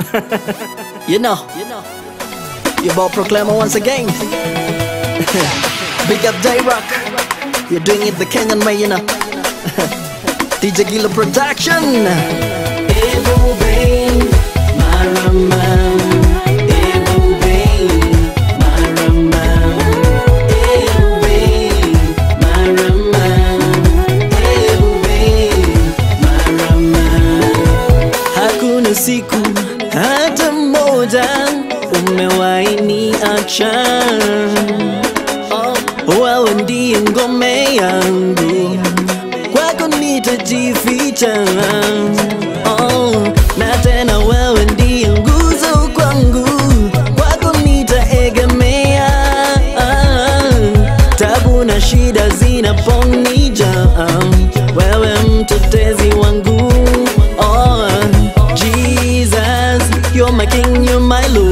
you know, you know, your ball proclaimer once again. Big up J Rock, you're doing it the Kenyan way, you know. DJ Gilo Production. Ebu Bain, Marama. Ebu Bain, Marama. Ebu Bain, Marama. Ebu Bain, Marama. Hakuna siku hata moja umewahi niacha. Oh, wewe ndiye ngome yangu, kwako nitajificha. Oh, na tena wewe ndiye nguzo kwangu, kwako nitaegemea. Tabu na shida zinaponija, wewe mtetezi wangu. Oh, Jesus, you're my king, you're my Lord.